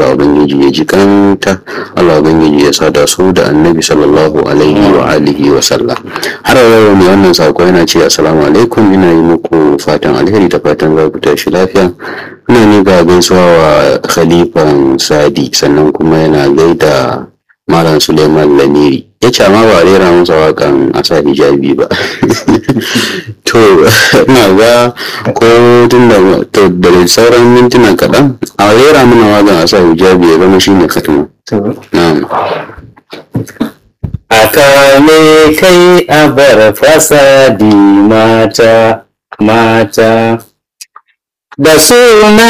Allah ubangiji ya ji kanta Allah ubangiji ya sada su da annabi sallallahu alaihi wa alihi wa sallam har yau ne wannan sako yana ce assalamu alaikum ina yi muku fatan alheri da fatan za ku tashi lafiya ina ni ga gaisuwa wa khalifan sadi sannan kuma yana gaida malam suleiman lamiri ya ce amma ba rera masa wakan asa hijabi ba to ina ga ko tun da to da sauran mintuna kaɗan a rera mana wakan asa hijabi ya zama shine katima na'am aka ne kai a bar fasadi mata mata da suna